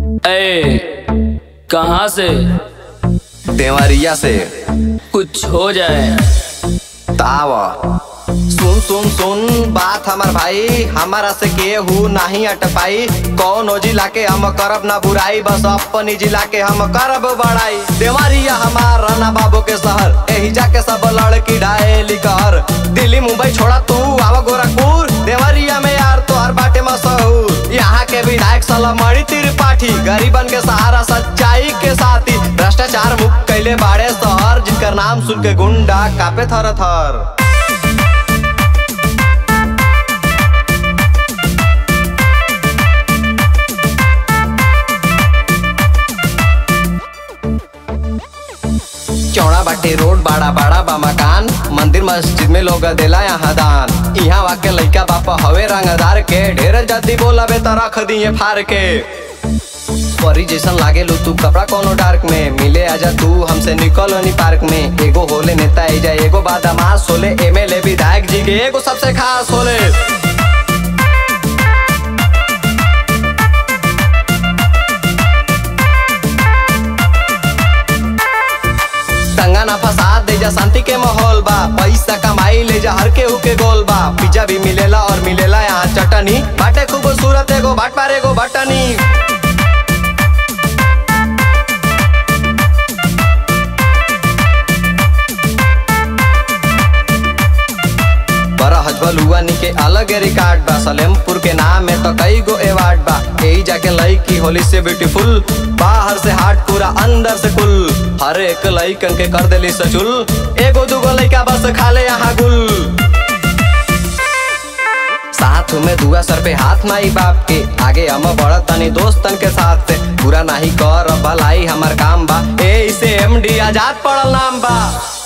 ए कहाँ से देवरिया से कुछ हो जाए तावा सुन सुन सुन बात हमर भाई हमारा से केहू नहीं अटपाई कौन जिला के हम करब ना बुराई बस अपनी जिला के हम करब बड़ाई देवरिया हमार राना बाबू के शहर एही जाके सब लड़की डायली कर दिल्ली मुंबई छोड़ा तू आवा गोरखपुर देवरिया में यार तोहर बाटे मशहूर यहाँ के विधायक सलमणि त्रिपाठी गरीबन के सहारा सच्चाई के साथी भ्रष्टाचार मुक्त कैले बाड़े शहर जिनकर नाम सुन के गुंडा कापे थर थर चौड़ा बाटे रोड बड़ा बड़ा बा मकान मंदिर मस्जिद में लोग देला यहाँ दान यहाँ वाके लइका बापा हवे रंगदार के ढेर जल्दी बोला बे तो रख दिए फार के परी जैसन लागे लो तू कपड़ा कोनो डार्क में मिले आजा तू हमसे निकल नी पार्क में एगो होले नेता एजा एगो बादामास होले एमएलए विधायक जी के एगो सबसे खास होले दंगा ना फसाद दे जा शांति के माहौल बा पैसा कमाई ले जा हर केहू के गोल बा पिज्जा भी मिलेला और मिलेला यहाँ चटनी बाटे खूबसूरत एगो बाट पार एगो बटनी बड़ा हजबल हुआ नी के अलग रिकॉर्ड बा सलेमपुर के नाम में तो कई गो अवार्ड बा यही जाके लड़की होली से ब्यूटीफुल बाहर से हार्ट पूरा अंदर से कुल हर एक लड़कन के कर देली सचुल एगो दूगो लड़का बस खा ले यहाँ गुल साथ में दुआ सर पे हाथ माई बाप के आगे हम बढ़त तनी दोस्तन के साथ से पूरा नहीं कर भलाई हमार काम बा ए इसे एमडी आजाद पड़ल नाम बा